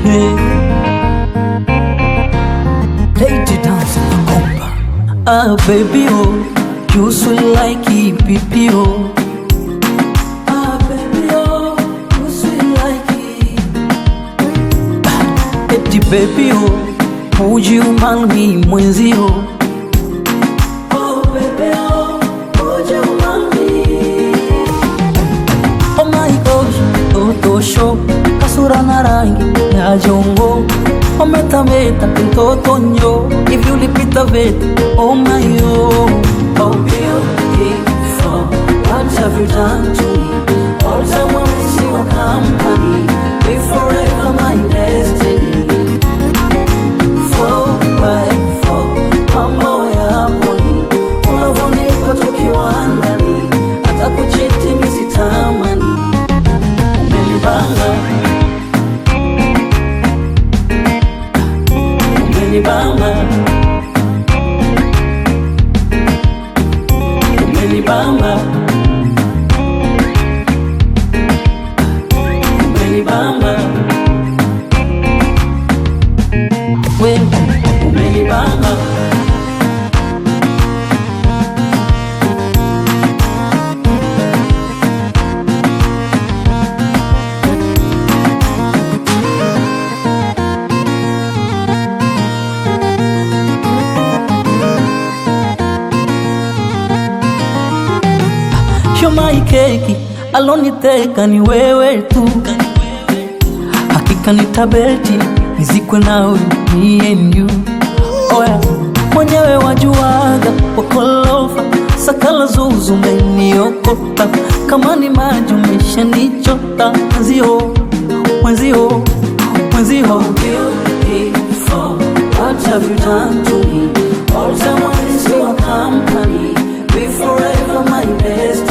Hey. Lady dance naomba. Ah baby oh, you sweet like EPP oh. Ah baby oh, you sweet like ah, Eti baby oh, would you marry me mwenzio? Oh baby oh, would you marry me? Oh my gosh, toto show kasura na rangi ya jongo umetameta mtoto nyo hivi ulipita veta oh my oh oh beautiful what have you done to me all time I miss your company be forever my destiny four by four mambo ya poni unavonipa tukiwa ndani hata kuchiti misitamani umenibanga umenibamba umenibamba umenibamba wewe umenibamba Shomai keki aloniteka ni wewe tu, hakika nitabeti nizikwe nawe me and you. Oya mwenyewe wajuaga wakolofa sakala zuzu umeniokota kama ni maji umeshanichota mwenzio mwenzio mwenzio Beautiful, what have you done to me? All time I miss your company, be forever my best